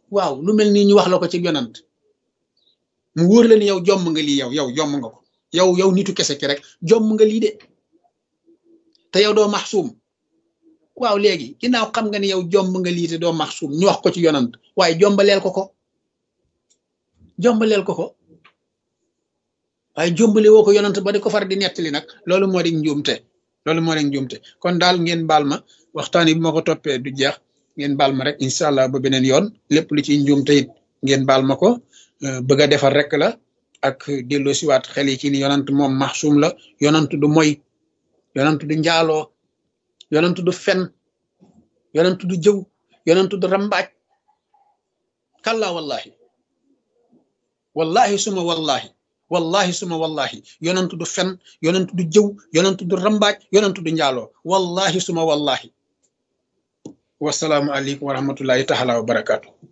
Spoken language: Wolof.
waaw lu mel nii ñu wax la ko ci yonant mu wóor la ni yow jomm nga lii yow yow jomm nga ko yow yow nitu kese ki rek jomm nga lii de te yow doo maxsuum waaw léegi ginnaaw xam nga ni yow jomb nga lii te doo maxsuum ñu wax ko ci yonant waaye jombaleel ko ko jombaleel ko ko waaye jombale woo ko yonant ba di ko far di nettali nag loolu moo di njuumte loolu moo di njuumte kon daal ngeen baal ma waxtaan yi bu ma ko toppee du jeex ngeen baal ma rek incha allah ba beneen yoon lépp lu ci njuumte it ngeen baal ma ko bëgg a defar rek la ak dello siwaat xel yi ci ni yonant moom maxsuum la yonant du moy yonant du njaaloo yonant du fen yonant du jëw yonant du rambaaj kalla wallahi wallahi suma wallahi wallahi suma wallahi yonant du fen yonant du jëw yonant du rambaaj yonant du njaaloo wallahi suma wallahi wasalaamu aleykum wa rahmatullahi taala wa barakaatu